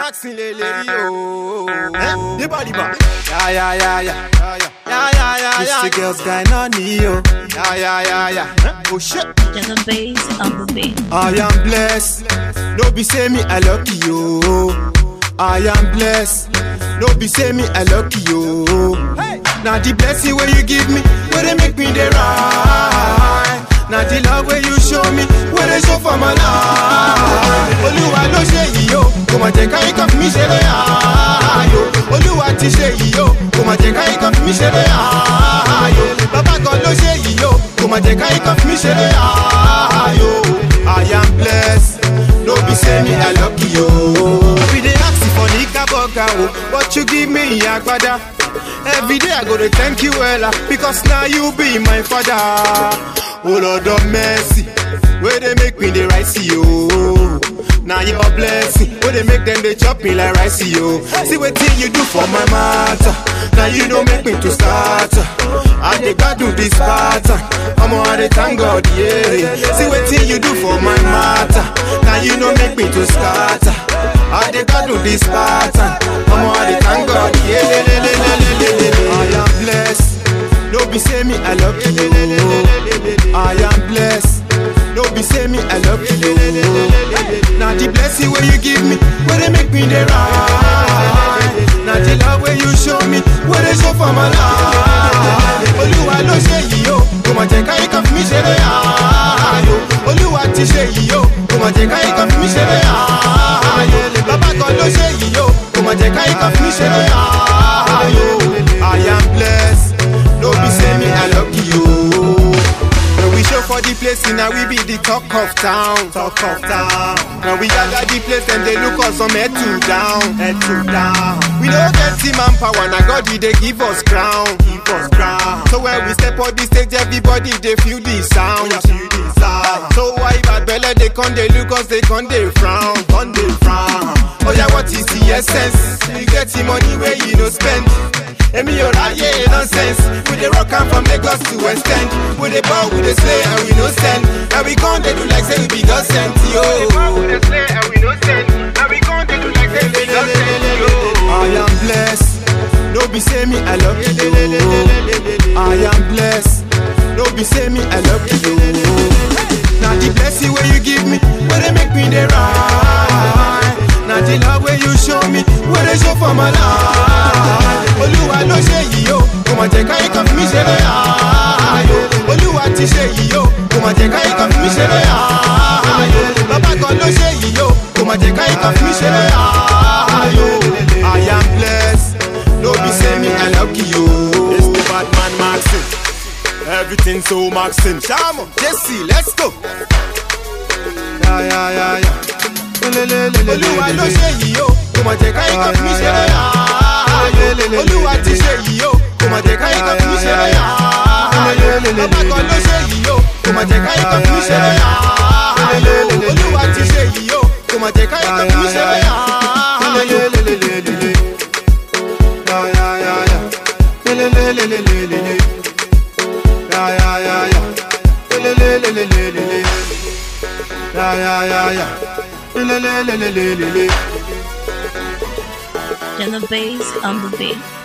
Maxine lele yo. Eh? The body back. Yeah, yeah, yeah, yeah. Yeah, yeah, yeah, yeah, yeah. It's the yeah. girls going on yo. Yeah, yeah, yeah, yeah. Eh? Oh shit. Just the bass on the beat. I am blessed. No be say me I lucky yo. I am blessed. No be say me I lucky yo. Now the blessing where you give me, where they make me the right. Now the love where you show me, where they show for my life. Olúwa ló ṣe yìí o, kò mà jẹ́ káyé kan fi mí ṣeré ayò. Olúwa ti ṣe yìí o, kò mà jẹ́ káyé kan fi mí ṣeré ayò. Bàbá kan ló ṣe yìí o, kò mà jẹ́ káyé kan fi mí ṣeré ayò. I am blessed, no be say me I lucky yo. We dey ask you for nika burger o, but you give me agbada. Every day I go to thank you well because now you be my father. Oh Lord of mercy, where they make me the rice yo. Now your blessing, where they make them they chop me like rice yo. See what thing you do for my matter. Now you don't make me to start. I dey God do this pattern. I'm on the thank God, yeah. See what thing you do for my matter. Now you don't make me to start. I dey God do this pattern. I'm on the thank God, yeah. Le, le, le, le, le, le, le. I am blessed. No be say me I love you. I am blessed. No be say me I love you. Now the blessing where you give me, where they make me the right. Now the love where you show me, where they show for my life. Olúwa ló ṣe yìí o, kò mà jẹ́ káyé kan fi mí ṣeré ayò. Olúwa ti ṣe yìí o, kò mà jẹ́ káyé kan fi mí ṣeré ayò. Bàbá kan ló ṣe yìí o, kò mà jẹ́ káyé kan fi mí ṣeré ayò. I am blessed, no be say me I lucky you. When we show for the place, now we be the talk of town. Talk of town. Now we gather the place and they look us from head to down. Head to down. We don't get team manpower, now God he they give us crown. Give us crown. So when we step on the stage, everybody they feel the sound. Feel the sound. So why bad belly they come they look us, they come they frown. Come they frown. Oh yeah, what is the essence? You get the money where you no spend. Emi yo ráyè nonsense. We dey rock am from Lagos to West End. We dey ball, we dey slay and we no send. And we con dey do like say we be God sent yo. We dey ball, we dey slay and we no send. And we con dey do like say we be God sent yo. I am blessed. No be say me I love you. I am blessed. No be say me I love you. Now the blessing where you give me, where they make me the right. Now the love where you show me, where they show for my life. Olúwa ló ṣe yìí o, kò mà jẹ́ káyé kan fi mí ṣeré ayò. Olúwa ti ṣe yìí o, kò mà jẹ́ káyé kan fi mí ṣeré ayò. Bàbá kan ló ṣe yìí o, kò mà jẹ́ káyé kan fi mí ṣeré ayò. I am blessed, no be say me I lucky you. It's the bad man Maxine. Everything so Maxine. Shamo, Jesse, let's go. Yeah, yeah, yeah, yeah. Olúwa ló ṣe yìí o, kò mà jẹ́ káyé kan fi mí ṣeré ayò. Olúwa ti ṣe yìí o, kò mà jẹ́ káyé kan fi mí ṣeré ayò. Bàbá kan ló ṣe yìí o, kò mà jẹ́ káyé kan fi mí ṣeré ayò. Olúwa ti ṣe yìí o, kò mà jẹ́ káyé kan fi mí ṣeré ayò. Yeah, yeah, yeah, yeah. Le, le, le, le, le, le, le. Yeah, yeah, yeah, yeah. Le, le, le, le, le, le, le. Yeah, yeah, yeah, yeah. Le, le, le, le, le, le, le. Just the bass on the beat.